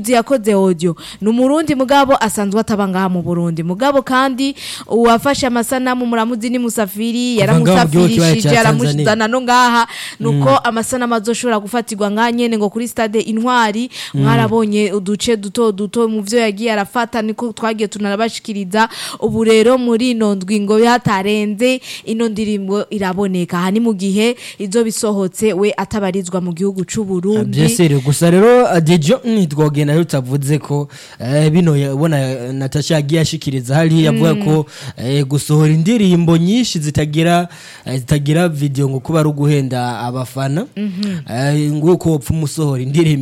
umuririmbyi yakoze audio ni umurundi mugabo asanzwe ataba ngaha mu Burundi mugabo kandi uwafashe amasanamu muramuzi ni Musafiri Kuva ngaha mu gihugu kibaye yaramusafirishije ca yaramushizana no ngaha nuko amasanamu azoshobora gufatirwa ngaha nyene ngo kuri stade intwari mwarabonye uduce duto duto mu vyo yagiye arafata niko twagiye tunarabashikiriza ubu rero muri ino ndwi ngo hatarenze ino ndirimbo iraboneka aha ni mu gihe izo bisohotse we atabarizwa mu gihugu c'u Burundi byesere gusa rero dejo ntitwogenda rero utavuze ko eh, bino yabona natasha yagiye ashikiriza hariya avuga ko eh, gusohora indirimbo nyinshi zitagira eh, zitagira video ngo kuba ari uguhenda abafana eh, nguko wopfa umusohora indirimbo